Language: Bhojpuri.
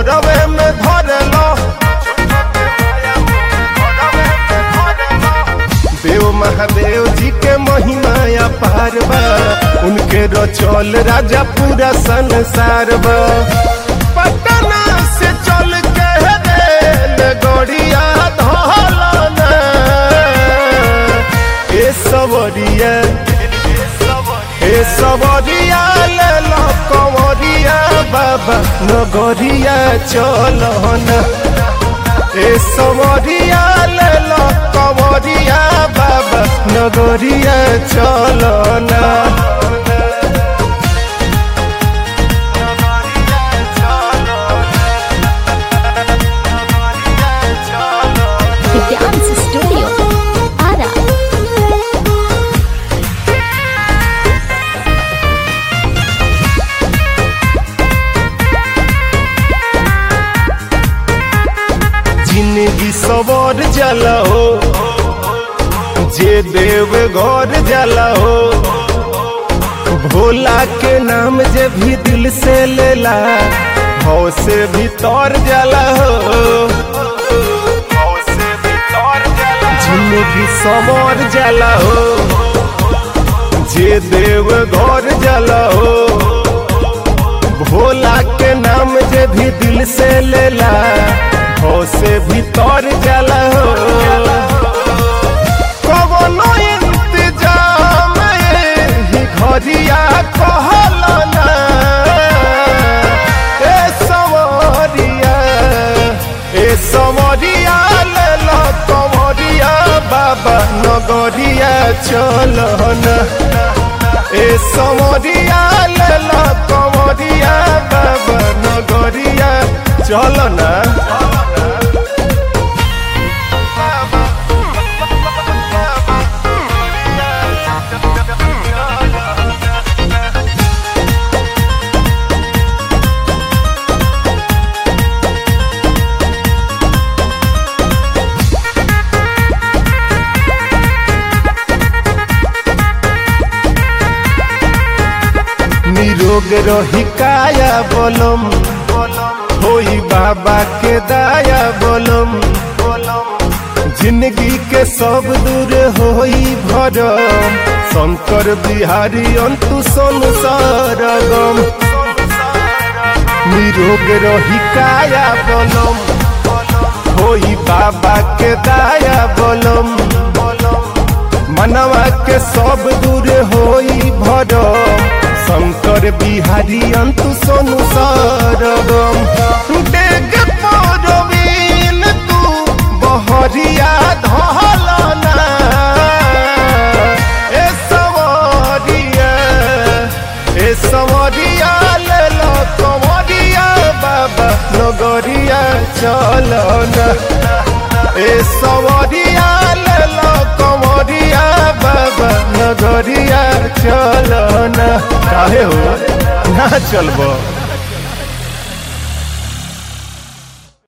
घरवे में धरलो देव महादेव जी के महिमा अपार बा उनके रचल राजा पूरा संसार बा पटना से चल के रेल गड़िया धौलना ए सवरिया ए सवरिया ले लो कंवरिया बाबा नगरिया चलना ए सवरिया ले लो कंवरिया बाबा नगरिया चलना The Dance Studio. Ara. जिंदगी सवर जला हो जे देव घर जला हो भोला के नाम जे भी दिल से लेला भाव से भीतर जला हो जिंदगी सवर जला हो जे देव घर जला हो भोला के नाम जे भी दिल से लेला हो से भीतर जला हो कवनो इंतजाम ही घरिया कहलना ए सवरिया ए सवरिया ले लो कंवरिया बाबा नगरिया चलना ए सवरिया ले लो कंवरिया बाबा नगरिया चलना निरोग रही काया बोलम होई बाबा के दाया बोलम जिंदगी के सब दूर होई भरम शंकर बिहारी अंतु संसार गम निरोग रही काया बोलम होई बाबा के दाया बोलम मनवा के सब दूर होई भरम शंकर बिहारी अंतु सोनु सरगम डेग परवीन तू बहरिया धलना ए सवरिया ए सवरिया ले लो कंवरिया बाबा नगरिया चलना ए सवरिया ले लो कंवरिया बाबा नगरिया चलना काहे हो ना चलबो